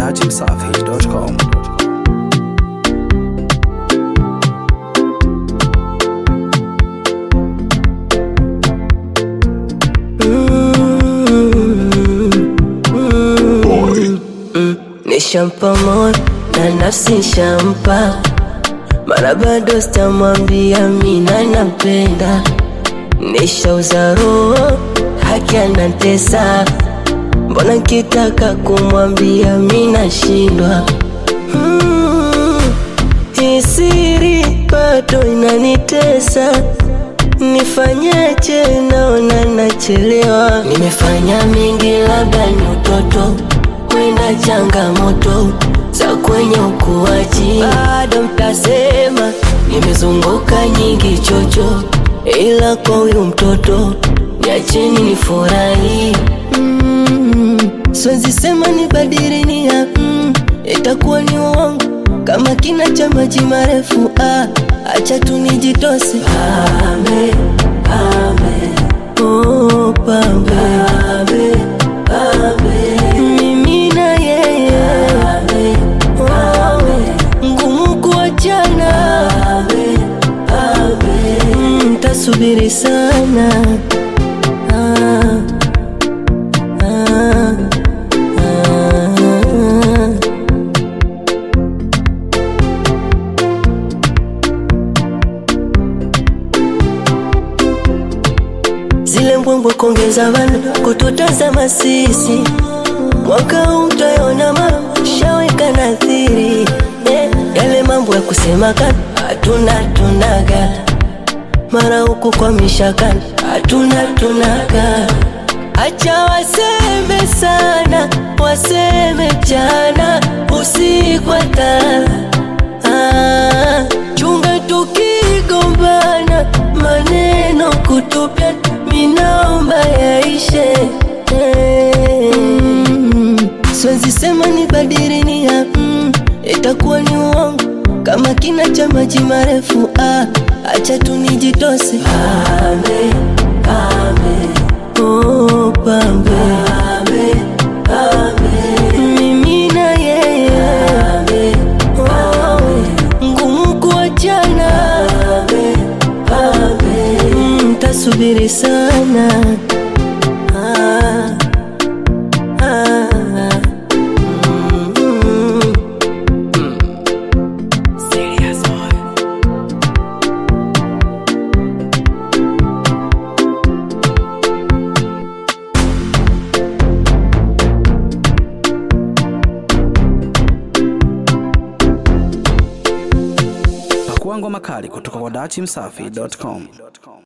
dachimsafi.com. Nishampa moyo na nafsi shampa, mara bado sitamwambia mina nampenda. Nishauza roho haki anatesa, mbona nkitaka kumwambia mina shindwa. Mm, hii siri bado inanitesa, nifanyeje? Naona nachelewa. Nimefanya mengi, labda ni utoto kwenda changamoto za kwenye ukuaji, bado mtasema nimezunguka nyingi chocho, ila kwa huyu mtoto niacheni nifurahi. Mm, siwezi sema nibadili nia, mm, itakuwa ni uongo kama kina cha maji marefu. Ah, acha tu nijitose. Pambe, pambe, oh, pambe, pambe, pambe. Mimi na yeye Oh, ngumu kuachana Mm, tasubiri sana Ah, ah, ah. zile mbwembwe kuongeza vana kututazama sisi mwaka huu utaona mambo shaweka nadhiri eh, yale mambo ya kusema kana hatuna tunaga mara huku kwa mishakana hatuna tunaga acha waseme sana waseme jana usiku hata ah, chunga tukigombana maneno kutupia minaomba yaishe mm, siwezi sema ni badiri nia mm, itakuwa ni uongo kama kina cha maji marefu ah, acha tu nijitose pambe, pambe, oh, pambe, pambe, pambe. mimi na yeye oh, ngumu kuachana Mm, tasubiri sana ah, ah, mm, mm. Pakua ngoma kali kutoka kwa dachimsafi.com.